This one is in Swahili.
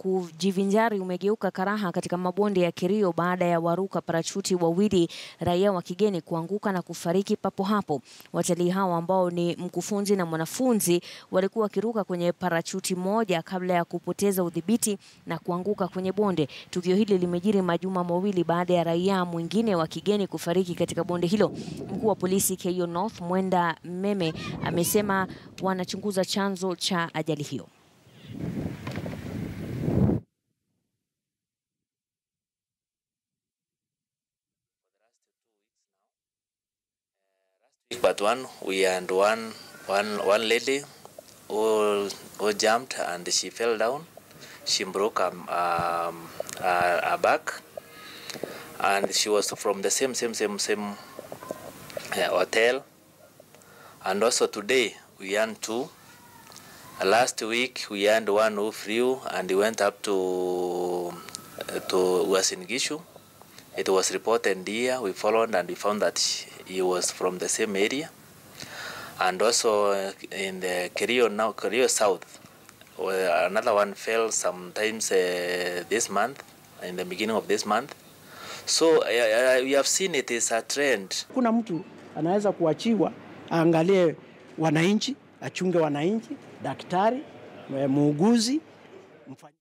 kujivinjari umegeuka karaha katika mabonde ya Kerio baada ya waruka parachuti wawili raia wa kigeni kuanguka na kufariki papo hapo. Watalii hao ambao ni mkufunzi na mwanafunzi walikuwa wakiruka kwenye parachuti moja kabla ya kupoteza udhibiti na kuanguka kwenye bonde. Tukio hili limejiri majuma mawili baada ya raia mwingine wa kigeni kufariki katika bonde hilo. Mkuu wa polisi Keio North Mwenda Meme amesema wanachunguza chanzo cha ajali hiyo. But one, we had one, one, one lady who, who jumped and she fell down. She broke um, um, her, her back, and she was from the same, same, same, same uh, hotel. And also today we had two. Last week we had one who flew and he went up to to Uasin Gishu. It was reported here. We followed and we found that he was from the same area. And also uh, in the Kerio now, Kerio South, where another one fell sometimes uh, this month, in the beginning of this month. So uh, uh, we have seen it is a trend. Kuna mtu anaweza kuachiwa aangalie wananchi, achunge wananchi, daktari, muuguzi, mfanya